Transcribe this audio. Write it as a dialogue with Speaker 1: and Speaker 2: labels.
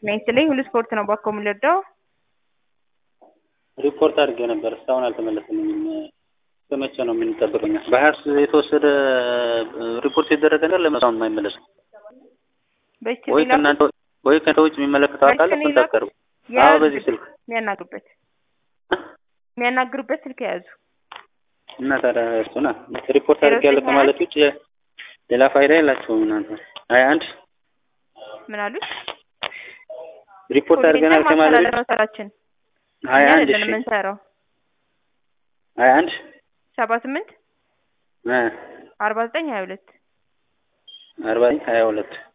Speaker 1: ነይስልኝ ሁሉ ስፖርት ነው ባኮ የምንረዳው
Speaker 2: ሪፖርት አድርጌ ነበር እስካሁን አልተመለሰልኝም። በመቼ ነው የምንጠብቀኛ? በሀያስ የተወሰደ ሪፖርት የተደረገ ነገር ለምን እስካሁን የማይመለስ ነው?
Speaker 1: በስቲ
Speaker 2: ወይ ከእናንተ ወይ ከእናንተ ውጭ የሚመለከተው አካል
Speaker 1: መልስ
Speaker 2: ኮንታክት አድርጉ። አዎ
Speaker 1: የያዙ
Speaker 2: በዚህ ስልክ
Speaker 1: የሚያናግሩበት የሚያናግሩበት ስልክ የያዙ
Speaker 2: እና ታዲያ እሱና ሪፖርት አድርጌ ያለ ከማለት ውጭ ሌላ ፋይዳ የላቸውም እናንተ። ሀያ አንድ
Speaker 1: ምን አሉት?
Speaker 2: ሪፖርት አድርገናል ከማለት ውጭ
Speaker 1: ማስተላለፍ ስራችን
Speaker 2: ሀያ
Speaker 1: እኛ
Speaker 2: አንድ
Speaker 1: አይደለም
Speaker 2: እሺ
Speaker 1: የምንሰራው
Speaker 2: ሀያ አንድ
Speaker 1: ሰባ ስምንት
Speaker 2: እ
Speaker 1: አርባ ዘጠኝ ሀያ ሁለት
Speaker 2: አርባ ሀያ ሁለት